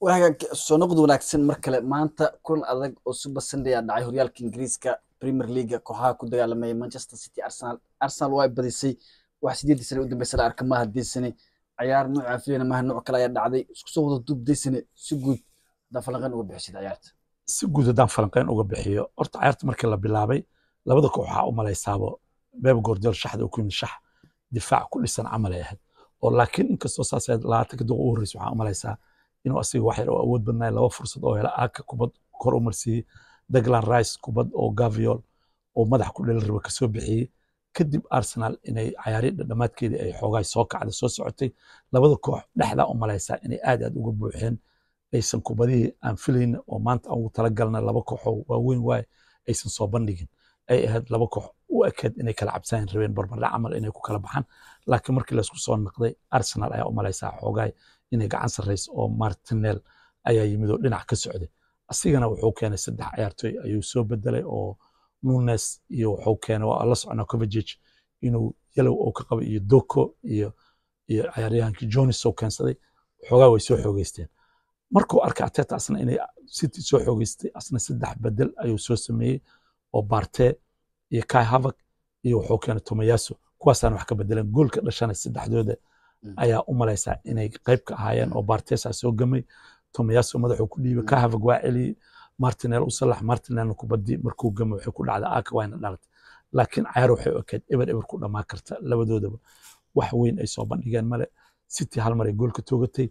waaga soo noqod wanaagsan mar kale maanta kulan adag oo super sunday aa dhacay horyaalka ingiriiska premier league kooxaha ku dagaalamaya manchester city arsenal arsenal waa badisay wax sideedii sane u dambeysa la arka maaha dii sane cayaar nooca filina maaha nooc kale ayaa dhacday isku soo wada duub dii sane si guud haddaa falanqeyn uga bixisid cayaarta si guud haddaan falanqeyn uga bixiyo horta cayaarta markii la bilaabay labada koox waxaa u malaysaabo beb gordel shaxda ku yimid shax difaac ku dhisan camal ay ahayd oo laakiin inkastoo saas ahayd labaatanka daqiiqo u horreysa waxaa u malaysaa inuu asiga wax yar oo awood badnaay laba fursad oo hela aaka kubad kor u marsiiyey daglan rice kubad oo gaviol oo madax ku dheli raba kasoo bixiyey kadib arsenal inay cayaariyadha dhammaadkeedii ay xoogaay soo kacda soo socotay labada koox dhexdaa u malaysaa inay aad aad uga buuxeen aysan kubadihii aan filayna oo maanta aan ugu talagalna laba kooxoo waaweyn waaye aysan soo bandhigin ay ahayd laba koox u ekeed inay kala cabsaan rabeen barbardhac camal inay ku kala baxaan laakiin markii laysku soo naqday arsenal ayaa u malaysaa xoogaay inay gacan sarrayso oo martinel ayaa yimid oo dhinac ka socday asigana wuxuu keenay saddex ciyaartoy ayuu soo bedelay oo nunes iyo wuxuu keenay waa la socnaa covajic inuu yalow oo ka qaba iyo doko iyo iyo ciyaaryahankii jones oo keensaday xoogaa way soo xoogeysteen markuu arkay ateta asna inay city soo xoogeystay asna saddex bedel ayuu soo sameeyey oo barte iyo kai havak iyo wuxuu keenay tomayaso kuwaasaan wax ka bedeleen goolka dhashana saddexdooda ayaa u malaysaa inay qayb ka ahaayeen oo bartesaa soo gamay tomayaso madaxuu ku dhiibay kai havak waa celiyey martinel u salax martinelna kubadii markuu gamay waxay ku dhacday aaka wayna dhalatay laakiin cayaar waxay okeed eber eber ku dhammaan karta labadoodaba wax weyn ay soo bandhigeen male city hal mar ay goolka toogatay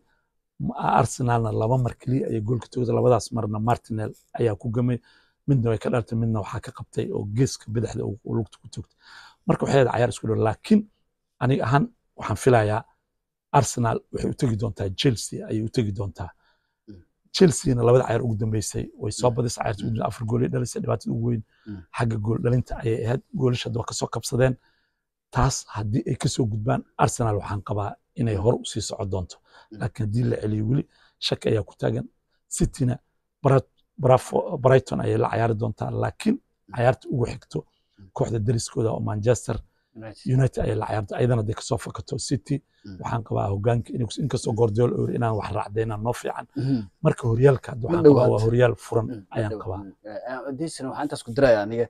arsenalna laba mar keliya ayay goolka toogatay labadaas marna martinel ayaa ku gamay midna way ka dhalatay midna waxaa ka qabtay oo geeska bidixda uu lugta ku toogtay marka waxay ahayd cayaar isku dhow laakiin aniga ahaan waxaan filayaa arsenal waxay u tegi doontaa chelsea ayay u tegi doontaa chelseana labada cayaar ugu dambeysay way soo badisay cayaarta ugu afar goolay dhalisay dhibaatada ugu weyn xagga gool dhalinta ayay ahayd goolasha hadda waa kasoo kabsadeen taas haddii ay kasoo gudbaan arsenal waxaan qabaa inay hor usii socon doonto laakiin haddii la celiyo weli shaki ayaa ku taagan cityna brighton ayay la cayaari doontaa laakiin cayaarta ugu xigto kooxda deriskooda oo manchester united ayay la cayaarta ayadana hadday kasoo fakato city waxaan qabaa hogaanka inkastoo gordiol ori inaan wax raacdaynaan noo fiican marka horyaalka hadda waxaan qabaa waa horyaal furan ayaan qabaa diisana waxaan intaas ku diraya aniga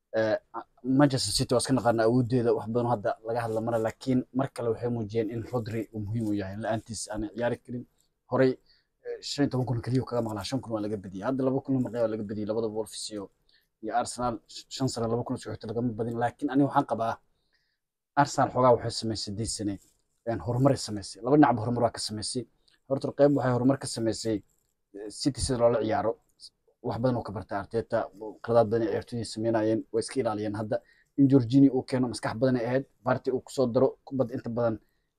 manchester city waa iska naqaana awoodeeda wax badan hadda laga hadla mara laakiin mar kale waxay muujiyeen in rodri uu muhiim u yahay la-aantiis aan ciyaari karin horey shan iyo toban kun keliya kaga maqnaa shan kun waa laga bediyey hadda laba kun maqnaa waa laga bediyey labada wolves iyo iyo arsenal shan sano laba kun soo xigta lagama badin laakiin aniga waxaan qabaa arsenal xoogaa waxay samaysay dii sane horumaray samaysay laba dhinacba horumar waa ka samaysay horta qayb waxay horumar ka samaysay city sida loola ciyaaro wax badan oo ka bartay arteta qaladaad badan ay ciyaartooyda sameynayeen way iska ilaaliyeen hadda in georgini uu keeno maskax badan ay ahayd barti uu kusoo daro kubad inta badan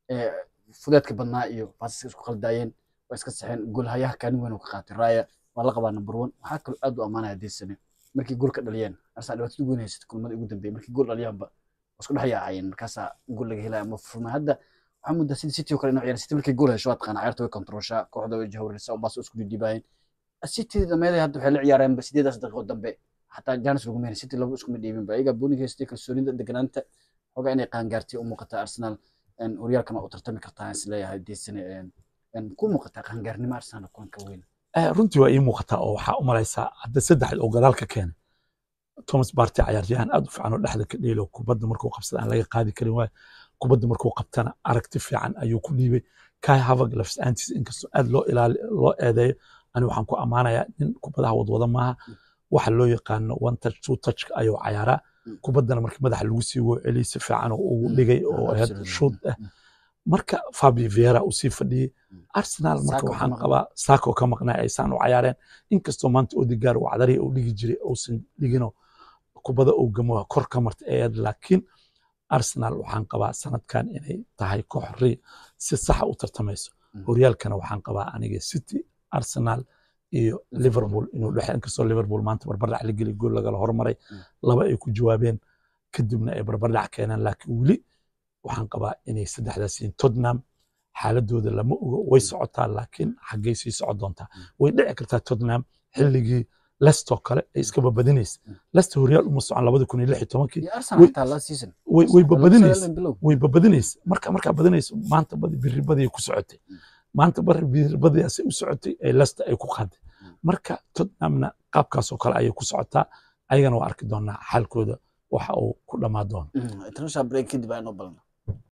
fudeedka badnaa iyo baasiska isku qaldaayeen way iska saxeen goolhayaha kaalin weyn uu ka qaatay raya waa la qabaa number one waxaa kaloo aad u ammaanaya dii sane markii gool ka dhaliyeen arsenal dhibaatada ugu weyn haysatay kulmada ugu dambeeyay markii gool dhaliyaanba isku dhex yaacayeen markaasaa gool laga helaya ama furmay hadda waxaa muddaa sida city oo kale inuu ciyaar city markay gool hesho waa taqaana ciyaarta way kontrolshaa kooxda way jahwarisa oo baas isku dhiibaayeen city dhameeday hadda waxay la ciyaareen sideedaas daqiiqo dambe xataa janis lagu meenay city laba iskuma dhiibin ba iyaga boniga haystay kalsoonida deganaanta xogaa inay qaangaartay u muuqata arsenal horyaalkan waa u tartami kartaa is leeyahay deesane ku muuqataa qaangaarnimo arsenal kulanka weyn runtii waa ii muuqataa oo waxaa u malaysaa hadda saddexd oo gadaal ka keenay thomas barty cayaaryahan aad u fiican oo dhexda ka dheelo kubadda markuu qabsada aan laga qaadi karin waayo kubadda markuu qabtana aragti fiican ayuu ku dhiibay kai havag lafs-aantiis inkastoo aad loo ilaali loo eedeeyo ani waxaan ku ammaanayaa nin kubadaha wadwada maaha waxa loo yaqaano one touch two touch ayuu cayaaraa kubaddana markii madaxa lagu sii woo celiyey si fiican oo ugu dhigay oo ahayd shuud ah marka fabi viera uu sii fadhiyey arsenal marka waxaan qabaa sako ka maqnaa aysaan u cayaareen inkastoo maanta odigaar uu cadarihi uu dhigi jiray uusan dhiginoo kubada uu gamo kor ka martay ayad laakiin arsenal waxaan qabaa sanadkan inay tahay koox ri si saxa u tartamayso horyaalkana waxaan qabaa aniga city arsenal iyo liverpool inuu dhexe inkastoo liverpool maanta barbardhac la geli gool lagala hormaray laba ay ku jawaabeen kadibna ay barbardhac keeneen laakiin weli waxaan qabaa inay saddexdaas yihiin tottenham xaaladooda lama ogo way socotaa laakiin xaggay sii socon doontaa way dhici kartaa tottenham xilligii lesto kale ay iska babadinaysa lesto horyaal uma socon labada kun iyo lix iyo tobankii way babadinaysa way babadinaysa marka markaa badinaysa maanta badi biri badiya ku socotay maanta bari badiyaasay u socotay ee lesta ay ku qaaday marka tottenhamna qaabkaasoo kale ayay ku socotaa ayagana waa arki doonaa xaalkooda waxa uu ku dhammaan doono international break kadib aynu balna